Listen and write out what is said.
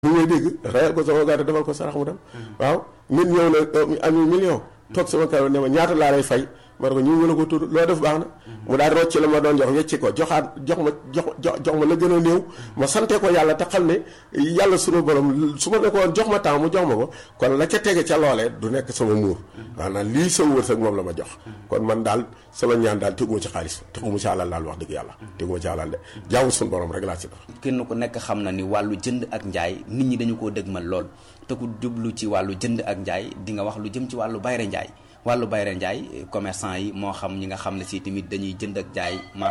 mu ngay dégg rayal ko sama gàtt defal ko sarax mu dem waaw nit ñëw na am million toog sama kaw ne ma ñaata laa lay fay ma ne ko ñu ngi la ko tudd loo def baax na mu daal rocc la ma doon jox wecci ko joxaat jox ma jox jox ma la gën a néew ma sante ko yàlla te xam ne yàlla sunu borom su ma ne ko woon jox ma temps mu jox ma ko kon la ca tege ca loolee du nekk sama muur maanaam lii sama wërsëg moom la ma jox kon man daal sama ñaan daal teguma ci xaalis teguma ci alal daal wax dëgg yàlla teguma ci alal de jaamu sunu borom rek laa ci def kenn ku nekk xam na ni wàllu jënd ak njaay nit ñi dañu koo dëgmal lool te ku jublu ci wàllu jënd ak njaay di nga wax lu jëm ci wàllu bayre njaay wàllu bayre njaay commerçant yi moo xam ñi nga xam ne si tamit dañuy jënd ak jaay